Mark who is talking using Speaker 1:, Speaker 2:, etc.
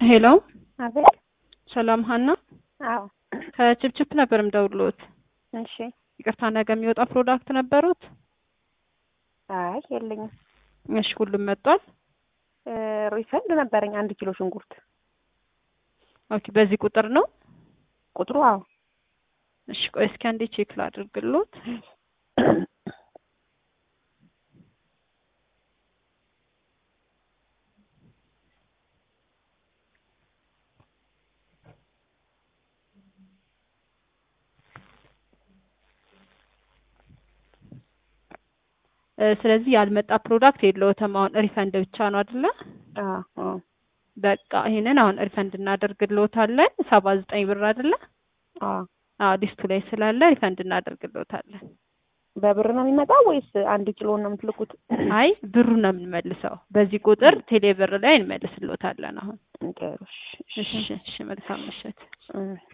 Speaker 1: ሄሎ
Speaker 2: አቤት።
Speaker 1: ሰላም ሀና፣
Speaker 2: አዎ።
Speaker 1: ከችፕችፕ ነበር የምደውልዎት።
Speaker 2: እሺ።
Speaker 1: ይቅርታ ነገ የሚወጣ ፕሮዳክት ነበሩት?
Speaker 2: አይ የለኝም።
Speaker 1: እሺ፣ ሁሉም መጥቷል?
Speaker 2: እ ሪፈንድ ነበረኝ አንድ ኪሎ ሽንኩርት
Speaker 1: ኦኬ፣ በዚህ ቁጥር ነው?
Speaker 2: ቁጥሩ አዎ።
Speaker 1: እሺ፣ ቆይ እስኪ አንዴ ቼክ ላድርግሎት። እ ስለዚህ ያልመጣ ፕሮዳክት የለዎትም። አሁን ሪፈንድ ብቻ ነው አይደለ?
Speaker 2: አዎ አዎ።
Speaker 1: በቃ ይሄንን አሁን ሪፈንድ እናደርግልዎታለን። ሰባ ዘጠኝ ብር አይደለ?
Speaker 2: አዎ።
Speaker 1: አዎ ሊስቱ ላይ ስላለ ሪፈንድ እናደርግልዎታለን።
Speaker 2: በብር ነው የሚመጣው ወይስ አንድ ኪሎ ነው የምትልኩት?
Speaker 1: አይ ብሩ ነው የምንመልሰው። በዚህ ቁጥር ቴሌ ብር ላይ እንመልስልዎታለን። አሁን
Speaker 2: ጥሩ። እሺ፣
Speaker 1: እሺ፣ እሺ፣ መልካም ምሽት።
Speaker 2: እሺ።